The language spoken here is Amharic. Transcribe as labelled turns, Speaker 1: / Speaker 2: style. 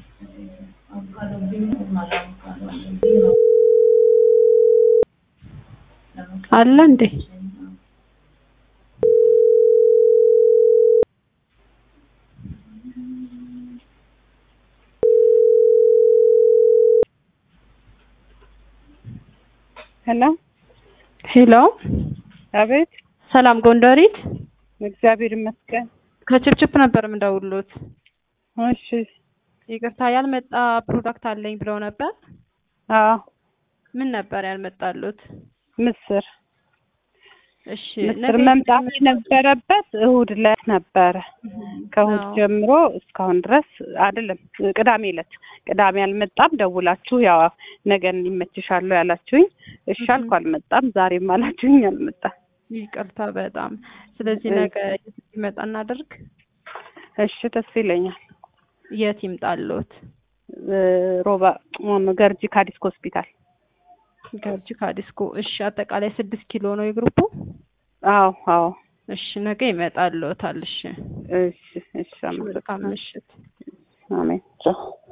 Speaker 1: አለ እንዴ?
Speaker 2: ሄሎ
Speaker 1: ሄሎ፣
Speaker 2: አቤት።
Speaker 1: ሰላም ጎንደሪት፣
Speaker 2: እግዚአብሔር ይመስገን።
Speaker 1: ከችፕችፕ ነበር የምደውልዎት።
Speaker 2: እሺ።
Speaker 1: ይቅርታ ያልመጣ ፕሮዳክት አለኝ ብለው ነበር።
Speaker 2: አዎ፣
Speaker 1: ምን ነበር ያልመጣሉት?
Speaker 2: ምስር
Speaker 1: እሺ
Speaker 2: ምስር መምጣት የነበረበት እሁድ ዕለት ነበረ። ከእሁድ
Speaker 1: አዎ።
Speaker 2: ጀምሮ እስካሁን ድረስ አይደለም፣ ቅዳሜ ዕለት ቅዳሜ አልመጣም። ደውላችሁ ያው ነገ ይመችሻለሁ ያላችሁኝ፣ እሺ አልኩ፣ አልመጣም። ዛሬም አላችሁኝ፣ አልመጣም።
Speaker 1: ይቅርታ በጣም ስለዚህ
Speaker 2: እሺ።
Speaker 1: ነገ የት ይመጣ እናደርግ?
Speaker 2: እሺ፣ ደስ ይለኛል።
Speaker 1: የት ይምጣልዎት?
Speaker 2: እ፣ ሮባ ማነው ገርጂ ካዲስክ ሆስፒታል።
Speaker 1: ገርጂ ካዲስኮ። እሺ አጠቃላይ ስድስት ኪሎ ነው የግሩፑ?
Speaker 2: አዎ፣ አዎ።
Speaker 1: እሺ ነገ ይመጣልዎታል። እሺ
Speaker 2: እሺ፣ እሺ።
Speaker 1: መልካም
Speaker 2: አመሰግናለሁ።
Speaker 1: ምሽት።
Speaker 2: አሜን። ቻው